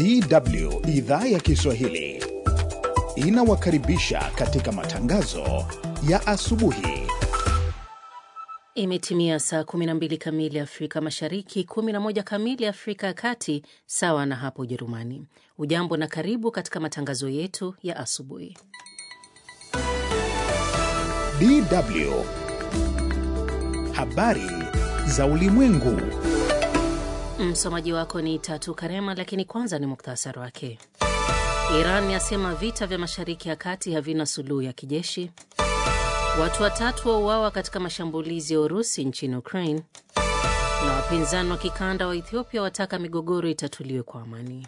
DW idhaa ya Kiswahili inawakaribisha katika matangazo ya asubuhi. Imetimia saa 12 kamili Afrika Mashariki, 11 kamili Afrika ya Kati, sawa na hapo Ujerumani. Ujambo na karibu katika matangazo yetu ya asubuhi. DW habari za ulimwengu. Msomaji wako ni Tatu Karema, lakini kwanza ni muktasari wake. Iran yasema vita vya Mashariki ya Kati havina suluhu ya kijeshi. Watu watatu wauawa katika mashambulizi ya Urusi nchini Ukraine, na wapinzani wa kikanda wa Ethiopia wataka migogoro itatuliwe kwa amani.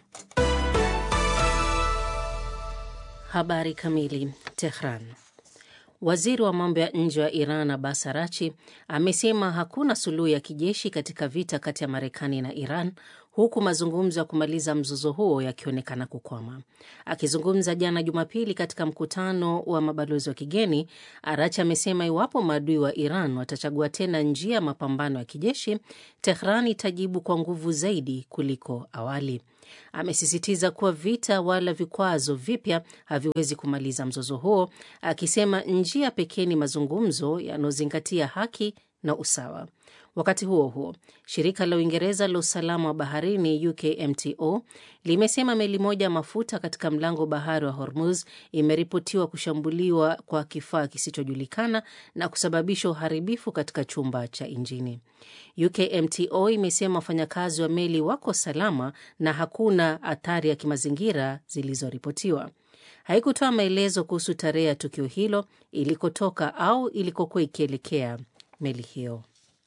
Habari kamili. Tehran. Waziri wa mambo ya nje wa Iran Abbas Arachi amesema hakuna suluhu ya kijeshi katika vita kati ya Marekani na Iran, huku mazungumzo ya kumaliza mzozo huo yakionekana kukwama. Akizungumza jana Jumapili katika mkutano wa mabalozi wa kigeni, Arachi amesema iwapo maadui wa Iran watachagua tena njia ya mapambano ya kijeshi, Tehran itajibu kwa nguvu zaidi kuliko awali. Amesisitiza kuwa vita wala vikwazo vipya haviwezi kumaliza mzozo huo, akisema njia pekee ni mazungumzo yanayozingatia haki na usawa. Wakati huo huo, shirika la Uingereza la usalama wa baharini UKMTO limesema meli moja ya mafuta katika mlango bahari wa Hormuz imeripotiwa kushambuliwa kwa kifaa kisichojulikana na kusababisha uharibifu katika chumba cha injini. UKMTO imesema wafanyakazi wa meli wako salama na hakuna athari ya kimazingira zilizoripotiwa. Haikutoa maelezo kuhusu tarehe ya tukio hilo, ilikotoka au ilikokuwa ikielekea meli hiyo.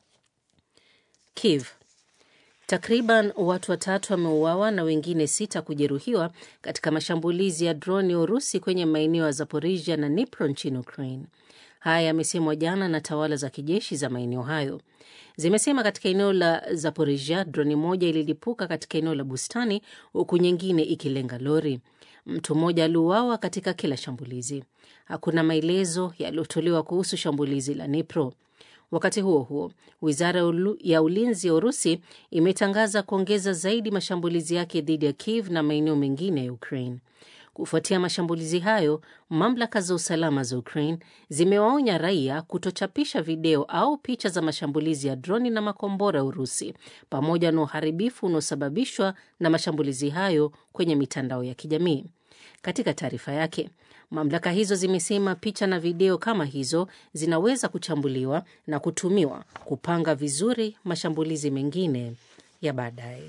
Kiev. Takriban watu watatu wameuawa na wengine sita kujeruhiwa katika mashambulizi ya droni ya Urusi kwenye maeneo ya Zaporisia na Dnipro nchini Ukraine. Haya yamesemwa jana na tawala za kijeshi za maeneo hayo. Zimesema katika eneo la Zaporisia droni moja ililipuka katika eneo la bustani, huku nyingine ikilenga lori. Mtu mmoja aliuawa katika kila shambulizi. Hakuna maelezo yaliyotolewa kuhusu shambulizi la Dnipro. Wakati huo huo, wizara ya ulinzi ya Urusi imetangaza kuongeza zaidi mashambulizi yake dhidi ya Kiev na maeneo mengine ya Ukraine. Kufuatia mashambulizi hayo, mamlaka za usalama za Ukraine zimewaonya raia kutochapisha video au picha za mashambulizi ya droni na makombora ya Urusi pamoja na uharibifu unaosababishwa na mashambulizi hayo kwenye mitandao ya kijamii. Katika taarifa yake, mamlaka hizo zimesema picha na video kama hizo zinaweza kuchambuliwa na kutumiwa kupanga vizuri mashambulizi mengine ya baadaye.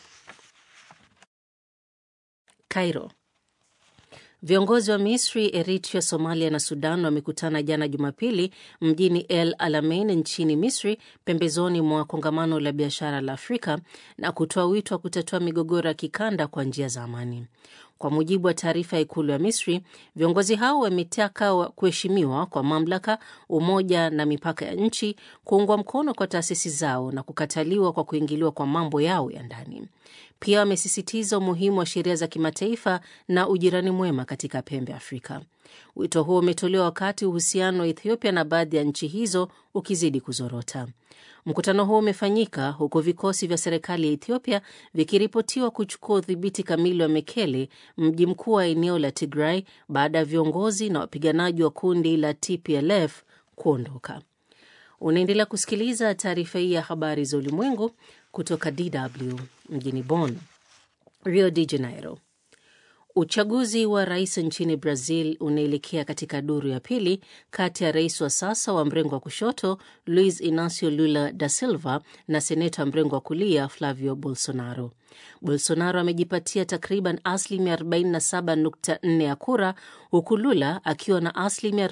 Cairo. Viongozi wa Misri, Eritrea, Somalia na Sudan wamekutana jana Jumapili mjini El Alamein nchini Misri, pembezoni mwa kongamano la biashara la Afrika na kutoa wito wa kutatua migogoro ya kikanda kwa njia za amani. Kwa mujibu wa taarifa ya ikulu ya Misri, viongozi hao wametaka kuheshimiwa kwa mamlaka, umoja na mipaka ya nchi, kuungwa mkono kwa taasisi zao na kukataliwa kwa kuingiliwa kwa mambo yao ya ndani. Pia wamesisitiza umuhimu wa sheria za kimataifa na ujirani mwema katika pembe Afrika. Wito huo umetolewa wakati uhusiano wa Ethiopia na baadhi ya nchi hizo ukizidi kuzorota. Mkutano huo umefanyika huku vikosi vya serikali ya Ethiopia vikiripotiwa kuchukua udhibiti kamili wa Mekele, mji mkuu wa eneo la Tigray, baada ya viongozi na wapiganaji wa kundi la TPLF kuondoka. Unaendelea kusikiliza taarifa hii ya habari za ulimwengu kutoka DW mjini Bonn. Rio de Janeiro. Uchaguzi wa rais nchini Brazil unaelekea katika duru ya pili kati ya rais wa sasa wa mrengo wa kushoto Luiz Inacio Lula da Silva na seneta wa mrengo wa kulia Flavio Bolsonaro. Bolsonaro amejipatia takriban asilimia 47.4 ya kura huku Lula akiwa na asilimia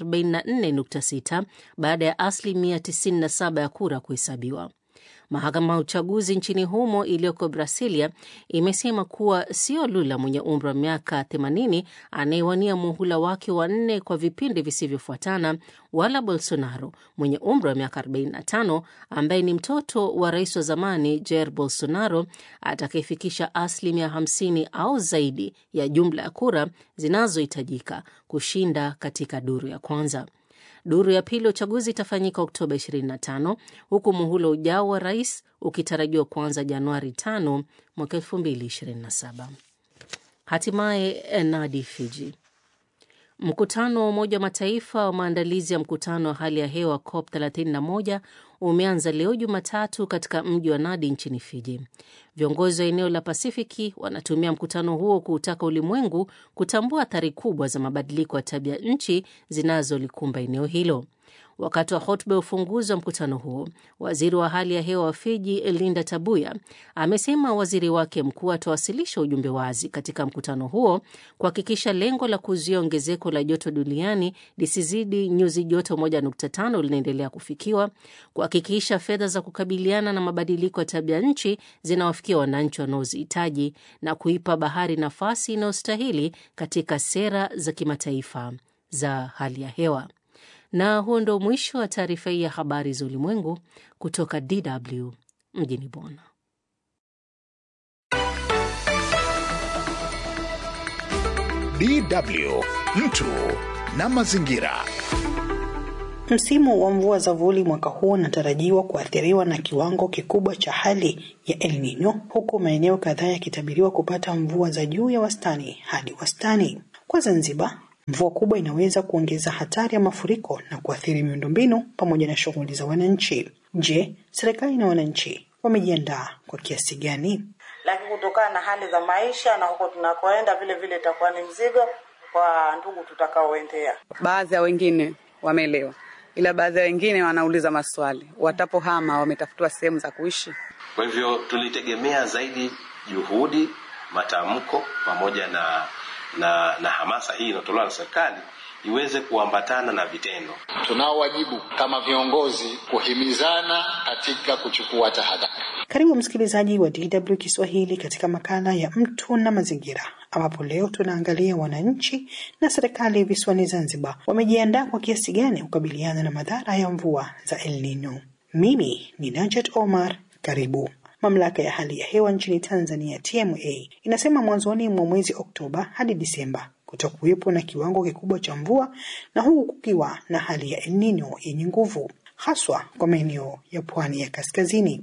44.6 baada ya asilimia 97 ya kura kuhesabiwa. Mahakama ya uchaguzi nchini humo iliyoko Brasilia imesema kuwa sio Lula mwenye umri wa miaka 80 anayewania muhula wake wa nne kwa vipindi visivyofuatana, wala Bolsonaro mwenye umri wa miaka 45 ambaye ni mtoto wa rais wa zamani Jair Bolsonaro atakayefikisha asilimia 50 au zaidi ya jumla ya kura zinazohitajika kushinda katika duru ya kwanza. Duru ya pili ya uchaguzi itafanyika Oktoba 25 huku muhula ujao wa rais ukitarajiwa kuanza Januari 5 mwaka 2027. Hatimaye Nadi, Fiji. Mkutano wa Umoja wa Mataifa wa maandalizi ya mkutano wa hali ya hewa COP 31 umeanza leo Jumatatu katika mji wa Nadi nchini Fiji. Viongozi wa eneo la Pasifiki wanatumia mkutano huo kuutaka ulimwengu kutambua athari kubwa za mabadiliko ya tabia nchi zinazolikumba eneo hilo. Wakati wa hotuba ya ufunguzi wa mkutano huo, waziri wa hali ya hewa wa Fiji Linda Tabuya amesema waziri wake mkuu atawasilisha ujumbe wazi katika mkutano huo kuhakikisha lengo la kuzuia ongezeko la joto duniani lisizidi nyuzi joto 1.5 linaendelea kufikiwa, kuhakikisha fedha za kukabiliana na mabadiliko ya tabia nchi zinawafikia wananchi wanaozihitaji na kuipa bahari nafasi inayostahili katika sera za kimataifa za hali ya hewa. Na huo ndo mwisho wa taarifa hii ya habari za ulimwengu kutoka DW mjini Bonn. DW mtu na mazingira. Msimu wa mvua za vuli mwaka huu unatarajiwa kuathiriwa na kiwango kikubwa cha hali ya El Nino, huku maeneo kadhaa yakitabiriwa kupata mvua za juu ya wastani hadi wastani. Kwa Zanzibar, mvua kubwa inaweza kuongeza hatari ya mafuriko na kuathiri miundombinu pamoja na shughuli za wananchi. Je, serikali na wananchi wamejiandaa kwa kiasi gani? Lakini kutokana na hali za maisha na huko tunakoenda, vile vile itakuwa ni mzigo kwa ndugu tutakaoendea. Baadhi ya wengine wameelewa, ila baadhi ya wengine wanauliza maswali, watapohama wametafutiwa sehemu za kuishi. Kwa hivyo tulitegemea zaidi juhudi, matamko pamoja na na, na hamasa hii inayotolewa na serikali iweze kuambatana na vitendo. Tunao wajibu kama viongozi kuhimizana katika kuchukua tahadhari. Karibu msikilizaji wa DW Kiswahili katika makala ya mtu na mazingira, ambapo leo tunaangalia wananchi na serikali visiwani Zanzibar wamejiandaa kwa kiasi gani kukabiliana na madhara ya mvua za El Nino. Mimi ni Najat Omar, karibu. Mamlaka ya hali ya hewa nchini Tanzania TMA inasema mwanzoni mwa mwezi Oktoba hadi Disemba kutakuwepo na kiwango kikubwa cha mvua na huku kukiwa na hali ya El Nino yenye nguvu haswa kwa maeneo ya pwani ya kaskazini.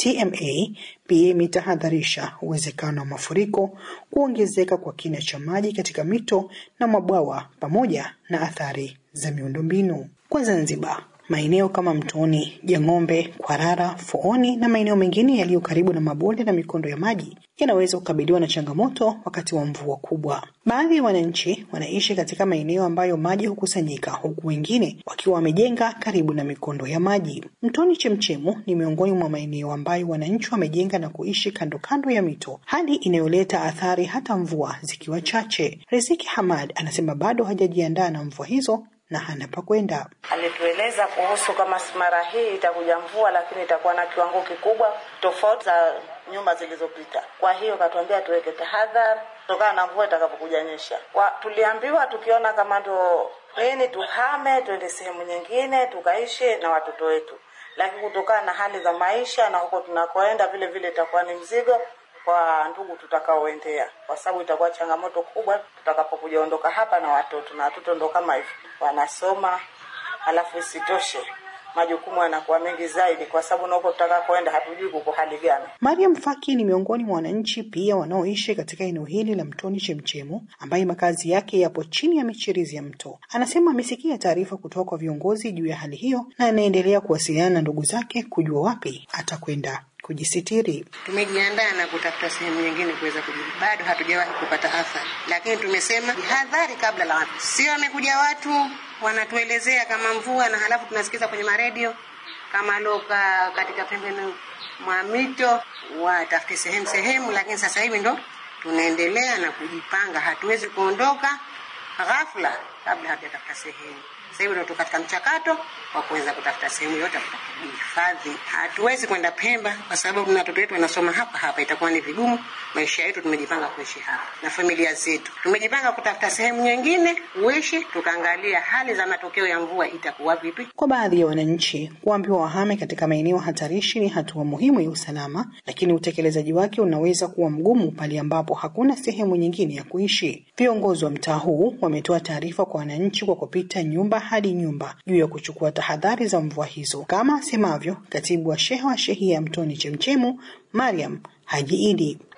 TMA pia imetahadharisha uwezekano wa mafuriko, kuongezeka kwa kina cha maji katika mito na mabwawa pamoja na athari za miundombinu. Kwa Zanzibar, maeneo kama Mtoni, Jang'ombe, Kwarara, Fooni na maeneo mengine yaliyo karibu na mabonde na mikondo ya maji yanaweza kukabiliwa na changamoto wakati wa mvua kubwa. Baadhi ya wananchi wanaishi katika maeneo ambayo maji hukusanyika, huku wengine wakiwa wamejenga karibu na mikondo ya maji. Mtoni Chemchemu ni miongoni mwa maeneo ambayo wananchi wamejenga na kuishi kando kando ya mito, hali inayoleta athari hata mvua zikiwa chache. Riziki Hamad anasema bado hajajiandaa na mvua hizo na hana pa kwenda. Alitueleza kuhusu kama mara hii itakuja mvua, lakini itakuwa na kiwango kikubwa tofauti za nyuma zilizopita. Kwa hiyo katuambia tuweke tahadhari kutokana na mvua itakapokuja nyesha. Kwa tuliambiwa tukiona kama ndo nini, tuhame tuende sehemu nyingine tukaishi na watoto wetu, lakini kutokana na hali za maisha na huko tunakoenda, vile vile itakuwa ni mzigo kwa ndugu tutakaoendea, kwa sababu itakuwa changamoto kubwa tutakapokuja ondoka hapa na watoto, na watoto ndo kama hivi wanasoma, halafu isitoshe majukumu yanakuwa mengi zaidi, kwa sababu na huko tutakakoenda hatujui kuko hali gani. Mariam Faki ni miongoni mwa wananchi pia wanaoishi katika eneo hili la Mtoni Chemchemu, ambaye makazi yake yapo chini ya michirizi ya mto. Anasema amesikia taarifa kutoka kwa viongozi juu ya hali hiyo na anaendelea kuwasiliana na ndugu zake kujua wapi atakwenda kujisitiri. Tumejiandaa na kutafuta sehemu nyingine kuweza kujibu. Bado hatujawahi kupata athari, lakini tumesema jihadhari kabla la watu. Sio wamekuja watu wanatuelezea kama mvua, na halafu tunasikiza kwenye maredio kama loka katika pembeni mwa mito watafute sehemu sehemu, lakini sasa hivi ndo tunaendelea na kujipanga. Hatuwezi kuondoka ghafla kabla hatujatafuta sehemu. Sasa hivi ndo katika mchakato wa kuweza kutafuta sehemu yote kuhifadhi. Hatuwezi kwenda Pemba kwa sababu na watoto wetu wanasoma hapa hapa, itakuwa ni vigumu. Maisha yetu tumejipanga kuishi hapa na familia zetu, tumejipanga kutafuta sehemu nyingine kuishi, tukaangalia hali za matokeo ya mvua itakuwa vipi. Kwa baadhi ya wananchi, kuambiwa wahame katika maeneo hatarishi ni hatua muhimu ya usalama, lakini utekelezaji wake unaweza kuwa mgumu pale ambapo hakuna sehemu nyingine ya kuishi. Viongozi wa mtaa huu wametoa taarifa kwa wananchi kwa kupita nyumba hadi nyumba juu ya kuchukua tahadhari za mvua hizo, kama asemavyo katibu wa sheha wa shehia ya Mtoni Chemchemu, Mariam Haji Idi.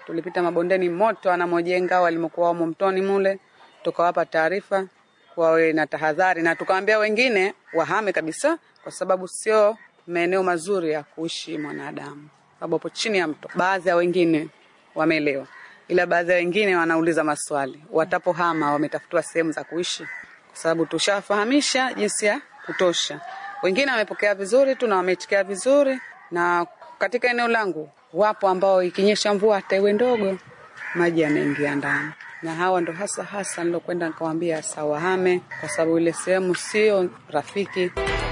tulipita mabondeni moto anamojenga walimokuwa wamo mtoni mule, tukawapa taarifa wawe na tahadhari, na tukawaambia wengine wahame kabisa, kwa sababu sio maeneo mazuri ya kuishi mwanadamu, sababu hapo chini ya mto. Baadhi ya wengine wameelewa, ila baadhi ya wengine wanauliza maswali, watapohama wametafutiwa sehemu za kuishi, kwa sababu tushafahamisha jinsi ya kutosha. Wengine wamepokea vizuri tu na wameitikia vizuri, na katika eneo langu wapo ambao ikinyesha mvua hata iwe ndogo, maji yanaingia ndani, na hawa ndo hasa hasa nilokwenda nikawaambia sawahame, kwa sababu ile sehemu sio rafiki.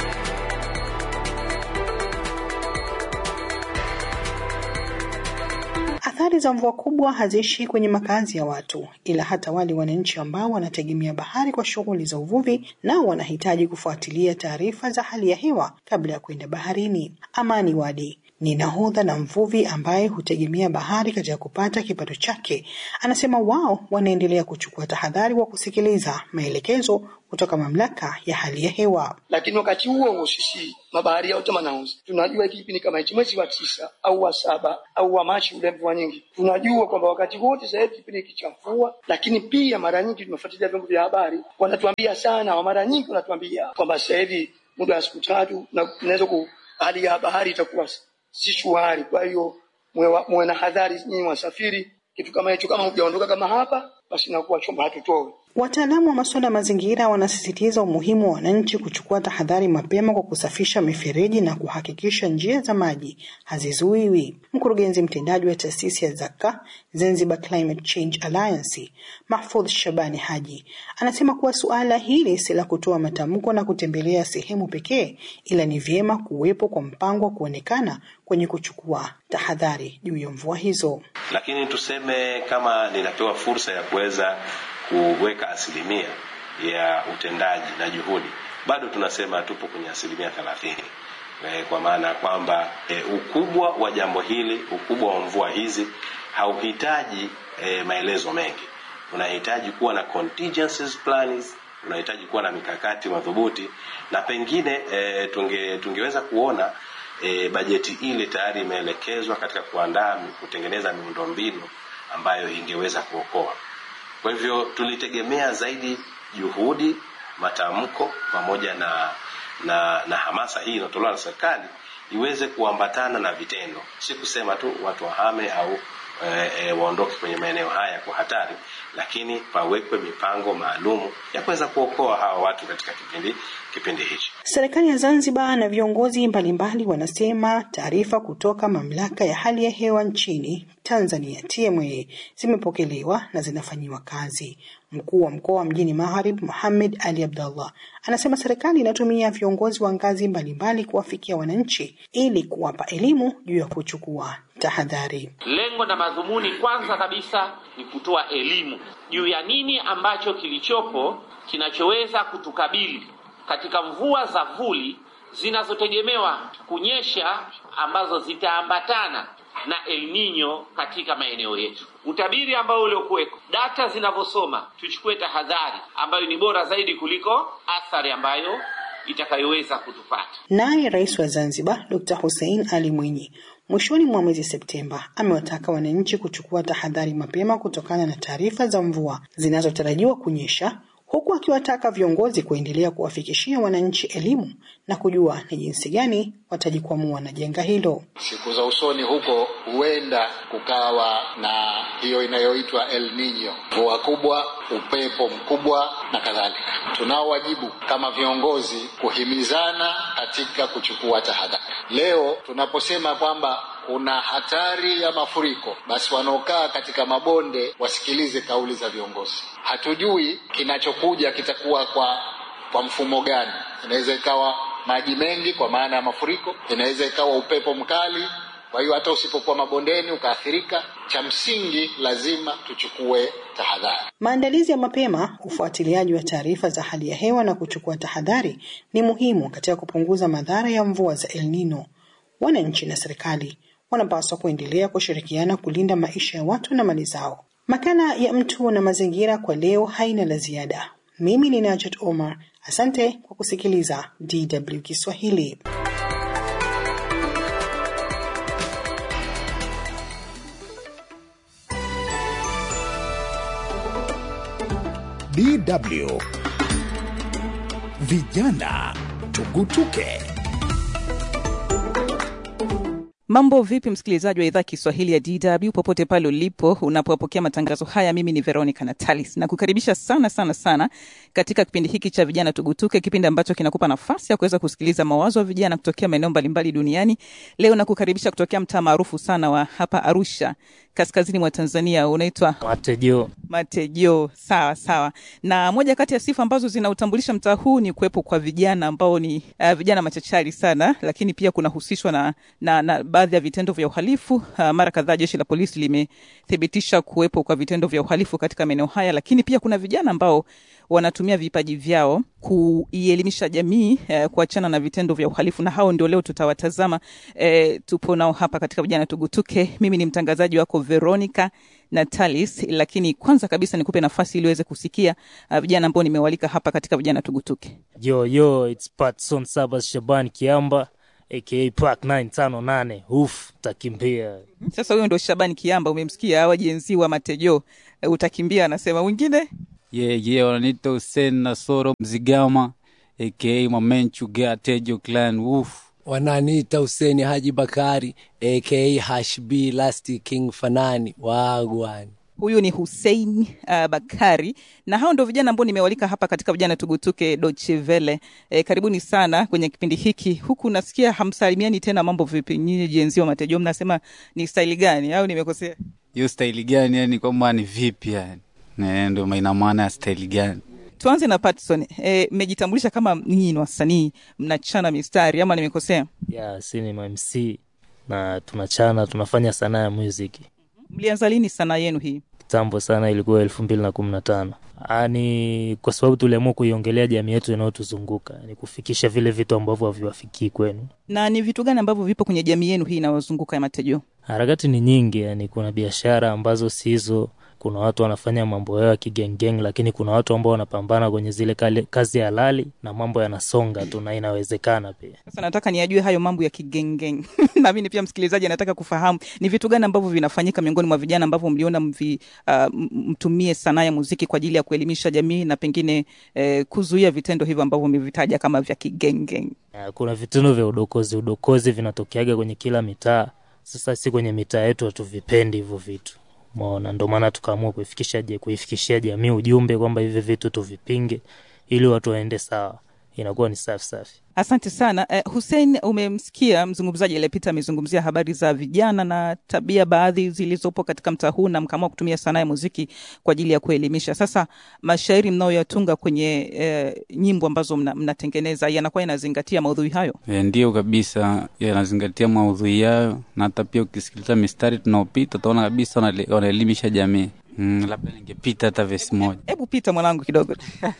Athari za mvua kubwa haziishi kwenye makazi ya watu, ila hata wale wananchi ambao wanategemea bahari kwa shughuli za uvuvi, nao wanahitaji kufuatilia taarifa za hali ya hewa kabla ya kwenda baharini. Amani Wadi ni nahodha na mvuvi ambaye hutegemea bahari katika kupata kipato chake. Anasema wao wanaendelea kuchukua tahadhari kwa kusikiliza maelekezo kutoka mamlaka ya hali ya hewa. lakini wakati huo huo sisi mabaharia wote manauzi tunajua hiki kipindi kama hichi mwezi wa tisa au wa saba au wa Machi ule mvua nyingi, tunajua kwamba wakati wote sasa hivi kipindi hiki cha mvua, lakini pia mara nyingi tunafuatilia vyombo vya habari, wanatuambia sana, mara nyingi wanatuambia kwamba sasa hivi muda wa siku tatu na inaweza ku hali ya bahari itakuwa si shwari. Kwa hiyo muwe wa- muwe na hadhari nyinyi wasafiri, kitu kama hicho, kama hujaondoka kama hapa, basi inakuwa chombo hatutoe Wataalamu wa masuala ya mazingira wanasisitiza umuhimu wa wananchi kuchukua tahadhari mapema kwa kusafisha mifereji na kuhakikisha njia za maji hazizuiwi. Mkurugenzi mtendaji wa taasisi ya Zaka Zanzibar Climate Change Alliance, Mahfudh Shabani Haji, anasema kuwa suala hili si la kutoa matamko na kutembelea sehemu pekee, ila ni vyema kuwepo kwa mpango wa kuonekana kwenye kuchukua tahadhari juu ya mvua hizo. lakini tuseme kama ninapewa fursa ya kuweza kuweka asilimia ya utendaji na juhudi, bado tunasema tupo kwenye asilimia thelathini e, kwa maana ya kwamba e, ukubwa wa jambo hili, ukubwa wa mvua hizi hauhitaji e, maelezo mengi. Unahitaji kuwa na contingencies plans, unahitaji kuwa na mikakati madhubuti, na pengine e, tunge, tungeweza kuona e, bajeti ile tayari imeelekezwa katika kuandaa kutengeneza miundombinu ambayo ingeweza kuokoa. Kwa hivyo tulitegemea zaidi juhudi, matamko pamoja na na, na hamasa hii inayotolewa na serikali iweze kuambatana na vitendo, si kusema tu watu wahame au e, e, waondoke kwenye maeneo haya kwa hatari, lakini pawekwe mipango maalumu ya kuweza kuokoa hawa watu katika kipindi kipindi hichi. Serikali ya Zanzibar na viongozi mbalimbali wanasema taarifa kutoka mamlaka ya hali ya hewa nchini Tanzania TMA zimepokelewa na zinafanyiwa kazi. Mkuu wa mkoa wa mjini Magharibi Mohamed Ali Abdallah anasema serikali inatumia viongozi wa ngazi mbalimbali kuwafikia wananchi ili kuwapa elimu juu ya kuchukua tahadhari. Lengo na madhumuni kwanza kabisa ni kutoa elimu juu ya nini ambacho kilichopo kinachoweza kutukabili katika mvua za vuli zinazotegemewa kunyesha ambazo zitaambatana na El Nino katika maeneo yetu. Utabiri ambao uliokuweko, data zinavyosoma, tuchukue tahadhari ambayo ni bora zaidi kuliko athari ambayo itakayoweza kutupata. Naye Rais wa Zanzibar Dr. Hussein Ali Mwinyi mwishoni mwa mwezi Septemba amewataka wananchi kuchukua tahadhari mapema kutokana na taarifa za mvua zinazotarajiwa kunyesha huku akiwataka viongozi kuendelea kuwafikishia wananchi elimu na kujua ni jinsi gani watajikwamua na janga hilo. Siku za usoni huko huenda kukawa na hiyo inayoitwa El Nino, mvua kubwa, upepo mkubwa na kadhalika. Tunao wajibu kama viongozi kuhimizana katika kuchukua tahadhari. Leo tunaposema kwamba kuna hatari ya mafuriko, basi wanaokaa katika mabonde wasikilize kauli za viongozi. Hatujui kinachokuja kitakuwa kwa kwa mfumo gani. Inaweza ikawa maji mengi kwa maana ya mafuriko, inaweza ikawa upepo mkali. Kwa hiyo hata usipokuwa mabondeni ukaathirika, cha msingi lazima tuchukue tahadhari. Maandalizi ya mapema, ufuatiliaji wa taarifa za hali ya hewa na kuchukua tahadhari ni muhimu katika kupunguza madhara ya mvua za El Nino. Wananchi na serikali wanapaswa kuendelea kushirikiana kulinda maisha ya watu na mali zao. Makala ya Mtu na Mazingira kwa leo haina la ziada. Mimi ni Najat Omar, asante kwa kusikiliza DW Kiswahili. DW. Vijana tugutuke. Mambo vipi, msikilizaji wa idhaa Kiswahili ya DW popote pale ulipo unapopokea matangazo haya. Mimi ni Veronica Natalis na kukaribisha sana sana sana katika kipindi hiki cha vijana tugutuke, kipindi ambacho kinakupa nafasi ya kuweza kusikiliza mawazo ya vijana kutokea maeneo mbalimbali duniani. Leo nakukaribisha kutokea mtaa maarufu sana wa hapa Arusha, kaskazini mwa Tanzania, unaitwa Matejo. Matejo. Sawa sawa. Na moja kati ya sifa ambazo zinautambulisha mtaa huu ni kuwepo kwa vijana ambao ni uh, vijana machachari sana, lakini pia kunahusishwa na, na, na baadhi ya vitendo vya uhalifu. Uh, mara kadhaa jeshi la polisi limethibitisha kuwepo kwa vitendo vya uhalifu katika maeneo haya, lakini pia kuna vijana ambao wanatumia vipaji vyao kuielimisha jamii eh, kuachana na vitendo vya uhalifu, na hao ndio leo tutawatazama. Eh, tupo nao hapa katika vijana tugutuke. Mimi ni mtangazaji wako Veronica Natalis, lakini kwanza kabisa nikupe nafasi ili uweze kusikia uh, vijana ambao nimewalika hapa katika vijana tugutuke. Yo, yo, it's Patson Sabas Shaban Kiamba aka Park 958 uf takimbia Sasa huyo ndo Shabani Kiamba, umemsikia hawa jenzi wa Matejo. Eh, utakimbia anasema wengine ye ye wananiita Hussein Nasoro Mzigama aka Mamenchu Gea Tejo Clan Woof. wananiita Huseni Haji Bakari aka Hashb Last King Fanani wagwan. Huyu ni Hussein uh, Bakari na hao ndo vijana ambao nimewalika hapa katika vijana tugutuke Deutsche Welle. E, karibuni sana kwenye kipindi hiki. Huku nasikia hamsalimiani tena, mambo vipi nyinyi jenzi wa Matejo, mnasema ni staili gani au nimekosea? Hiyo staili gani? Yani kwamba ni vipi yani? Ne, ndo ina maana ya staili gani? Tuanze na Patson. E, mmejitambulisha kama nyinyi ni wasanii mnachana mistari ama nimekosea? ya si ni MC na tunachana tunafanya sanaa ya muziki Mlianza lini sanaa yenu hii? kitambo sana, ilikuwa elfu mbili na kumi na tano ni kwa sababu tuliamua kuiongelea jamii yetu inayotuzunguka ni kufikisha vile vitu ambavyo haviwafikii kwenu. Na ni vitu gani ambavyo vipo kwenye jamii yenu hii inayozunguka ya Matejo? Harakati ni nyingi, yani kuna biashara ambazo si hizo, kuna watu wanafanya mambo yao ya kigengeng, lakini kuna watu ambao wanapambana kwenye zile kale, kazi halali na mambo yanasonga tu na inawezekana pia. Sasa nataka niajue hayo mambo ya kigengeng na mimi pia msikilizaji anataka kufahamu ni vitu gani ambavyo vinafanyika miongoni mwa vijana ambavyo mliona mvi, uh, m- mtumie sanaa ya muziki kwa ajili ya kuelimisha jamii na pengine eh, kuzuia vitendo hivyo ambavyo umevitaja kama vya kigengeng. Uh, kuna vitendo vya udokozi udokozi vinatokeaga kwenye kila mitaa. Sasa si kwenye mitaa yetu hatuvipendi hivyo vitu maona, ndo maana tukaamua kuifikisha je kuifikishia jamii ujumbe kwamba hivi vitu tuvipinge ili watu waende sawa, inakuwa ni safi safi. Asante sana eh, Hussein, umemsikia mzungumzaji aliyepita amezungumzia habari za vijana na tabia baadhi zilizopo katika mtaa huu, na mkaamua kutumia sanaa ya muziki kwa ajili ya kuelimisha. Sasa mashairi mnayoyatunga kwenye eh, nyimbo ambazo mna, mnatengeneza yanakuwa yanazingatia maudhui hayo? E, ndio kabisa, yanazingatia maudhui yayo, na hata pia ukisikiliza mistari tunaopita utaona kabisa wanale- wanaelimisha jamii. Mm, labda ningepita hata vesi moja Hebu pita mwanangu kidogo.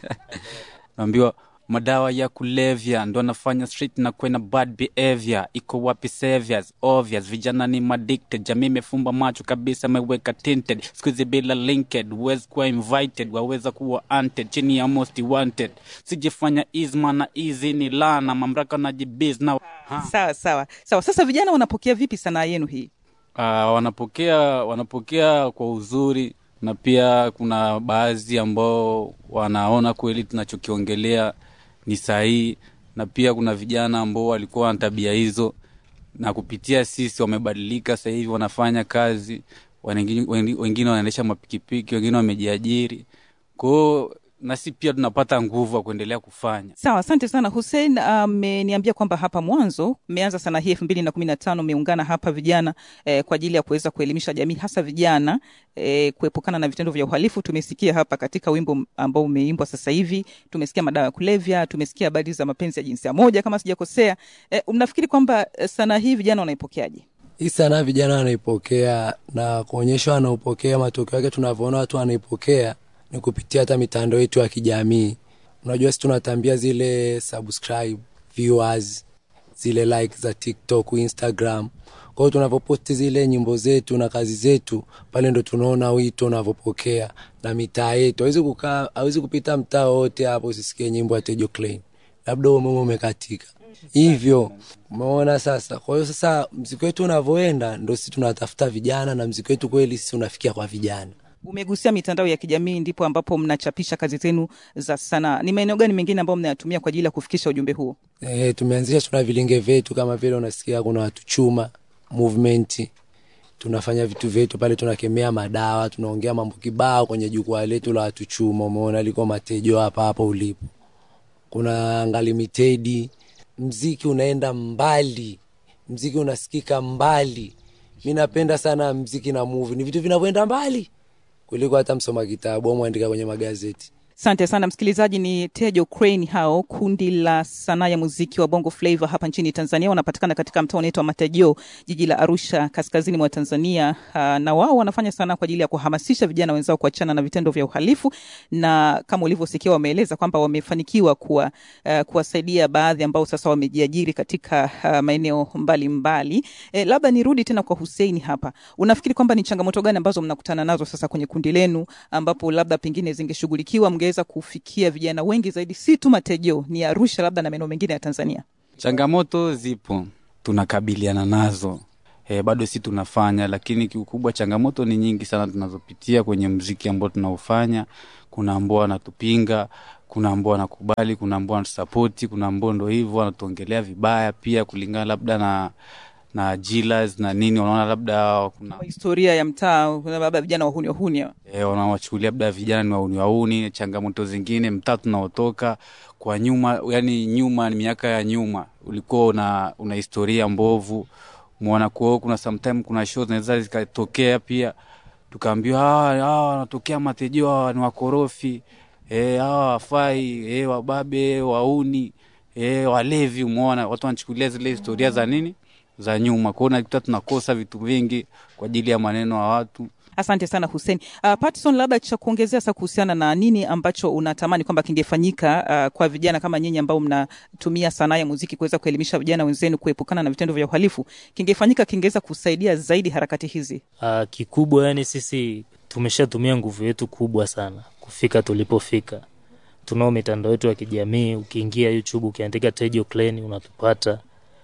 naambiwa madawa ya kulevya ndo anafanya street na kwena bad behavior iko wapi saviors obvious vijana ni addicted jamii imefumba macho kabisa ameweka tinted skuizi bila linked huwezi kuwa invited waweza kuwa hunted chini ya most wanted sijifanya isma na easy ni lana mamlaka na jibiz na Sawa sawa sawa. Sasa vijana wanapokea vipi sanaa yenu hii? uh, wanapokea wanapokea kwa uzuri na pia kuna baadhi ambao wanaona kweli tunachokiongelea ni sahihi na pia kuna vijana ambao walikuwa na tabia hizo na kupitia sisi wamebadilika sasa hivi wanafanya kazi wengine, wengine wanaendesha mapikipiki wengine wamejiajiri kwao nasi pia tunapata nguvu ya kuendelea kufanya Sawa, asante sana Hussein. Ameniambia kwamba hapa mwanzo mmeanza sana hii elfu mbili na kumi na tano mmeungana hapa vijana eh, kwa ajili ya kuweza kuelimisha jamii hasa vijana eh, kuepukana na vitendo vya uhalifu. Tumesikia hapa katika wimbo ambao umeimbwa sasa hivi, tumesikia madawa ya kulevya, tumesikia habari za mapenzi ya jinsia moja kama sijakosea. Eh, mnafikiri kwamba eh, sanaa hii vijana wanaipokeaje? Hii sanaa vijana wanaipokea na kuonyesha wanaopokea, matokeo yake tunavyoona watu wanaipokea ni kupitia hata mitandao yetu ya kijamii. Unajua, si tunatambia zile subscribe, viewers, zile like za TikTok, Instagram. Kwa hiyo tunavyoposti zile nyimbo zetu na kazi zetu pale, ndo tunaona wito unavyopokea na mitaa yetu. Hawezi kukaa, hawezi kupita mtaa wote hapo usisikie nyimbo ya Tejo Klein, labda umeme umekatika hivyo umeona sasa. Kwa hiyo sasa mziki wetu unavyoenda, ndo sisi tunatafuta vijana na mziki wetu kweli sisi unafikia kwa vijana. Umegusia mitandao ya kijamii, ndipo ambapo mnachapisha kazi zenu za sanaa. Ni maeneo gani mengine ambayo mnayatumia kwa ajili ya kufikisha ujumbe huo? E, tumeanzisha tuna vilinge vyetu kama vile unasikia kuna watu chuma movement tunafanya vitu vyetu pale, tunakemea madawa, tunaongea mambo kibao kwenye jukwaa letu la watu chuma. Umeona liko matejo hapa hapa ulipo, kuna ngalimitedi, mziki unaenda mbali, mziki unasikika mbali. Mi napenda sana mziki na movie, ni vitu vinavyoenda mbali kuliko hata msoma kitabu au mwandika kwenye magazeti. Asante sana msikilizaji, ni Tejo Crane hao, kundi la sanaa ya muziki wa Bongo Flava hapa nchini Tanzania. Wanapatikana katika mtaa unaitwa Matajio, jiji la Arusha, kaskazini mwa Tanzania. Uh, na wao wanafanya sanaa kwa ajili ya kuhamasisha vijana wenzao kuachana na vitendo vya uhalifu, na kama ulivyosikia, wameeleza kwamba wamefanikiwa kuwa, uh, kuwasaidia baadhi ambao sasa wamejiajiri katika uh, maeneo mbalimbali. Eh, labda nirudi tena kwa Hussein hapa, unafikiri kwamba ni changamoto gani ambazo mnakutana nazo sasa kwenye kundi lenu ambapo labda pengine zingeshughulikiwa mngeweza kufikia vijana wengi zaidi, si tu Matejo, ni Arusha labda na maeneo mengine ya Tanzania? Changamoto zipo, tunakabiliana nazo e, bado si tunafanya, lakini kiukubwa changamoto ni nyingi sana tunazopitia kwenye mziki ambao tunaofanya. Kuna ambao wanatupinga, kuna ambao wanakubali, kuna ambao wanatusapoti, kuna ambao ndo hivyo wanatuongelea vibaya pia, kulingana labda na na jilas na nini, wanaona labda kuna Historia ya mtaa, kuna labda vijana wahuni wahuni hawa. e, wanawachukulia labda vijana ni wauni wauni. Changamoto zingine, mtaa tunaotoka kwa nyuma, yani nyuma ni miaka ya nyuma, ulikuwa una, una historia mbovu mwona kwao. Kuna sometime kuna show zinaweza zikatokea pia, tukaambiwa hawa hawa wanatokea Matejo, hawa ni wakorofi eh, hawa wafai eh, wababe wauni eh, walevi. Umeona watu wanachukulia zile historia za nini za nyuma kwao, nakuta tunakosa vitu vingi kwa ajili ya maneno ya watu. Asante sana Hussein. Uh, Patson, labda cha kuongezea sasa kuhusiana na nini ambacho unatamani kwamba kingefanyika uh, kwa vijana kama nyinyi ambao mnatumia sanaa ya muziki kuweza kuelimisha vijana wenzenu kuepukana na vitendo vya uhalifu, kingefanyika kingeweza kusaidia zaidi harakati hizi? Uh, kikubwa yani sisi tumeshatumia nguvu yetu kubwa sana kufika tulipofika. Tunao mitandao yetu ya kijamii, ukiingia YouTube ukiandika Tejo Clan unatupata.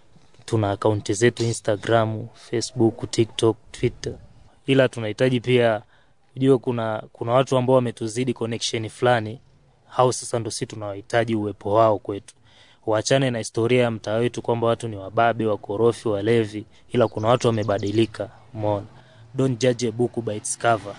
Tuna akaunti zetu Instagram, Facebook, TikTok, Twitter, ila tunahitaji pia ujue, kuna kuna watu ambao wametuzidi connection fulani, hao sasa ndo si tunawahitaji uwepo wao kwetu. Waachane na historia ya mtaa wetu kwamba watu ni wababe, wakorofi, walevi, ila kuna watu wamebadilika. Umeona, don't judge a book by its cover.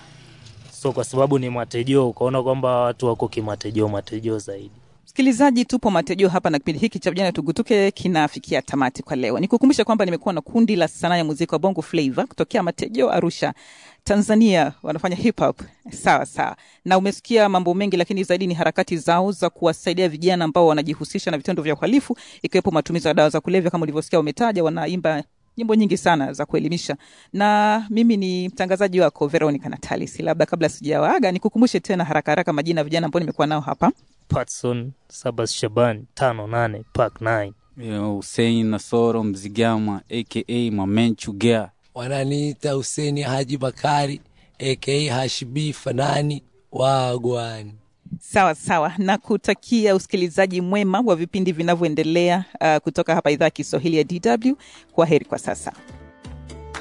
So kwa sababu ni Matejo ukaona kwamba watu wako kimatejo matejo zaidi. Msikilizaji, tupo Matejo hapa na kipindi hiki cha vijana tugutuke kinafikia tamati kwa leo. Nikukumbusha kwamba nimekuwa na kundi la sanaa ya muziki wa Bongo Flava kutokea Matejo, Arusha, Tanzania. Wanafanya hip hop sawa sawa, na umesikia mambo mengi, lakini zaidi ni harakati zao za kuwasaidia vijana ambao wanajihusisha na vitendo vya uhalifu, ikiwepo matumizi ya dawa za kulevya. Kama ulivyosikia, wametaja wanaimba nyimbo nyingi sana za kuelimisha, na mimi ni mtangazaji wako Veronica Natalis. Labda kabla sijawaaga, nikukumbushe tena haraka haraka majina ya vijana ambao nimekuwa nao hapa. Patson Sabas Shaban tano nane Park 9 Hussein Nasoro Mzigama aka Mamenchu Gea, wananiita Huseni Haji Bakari aka Hashbi Fanani Wagwani. Sawa sawa, na kutakia usikilizaji mwema wa vipindi vinavyoendelea uh, kutoka hapa idhaa ya Kiswahili ya DW. Kwa heri kwa sasa.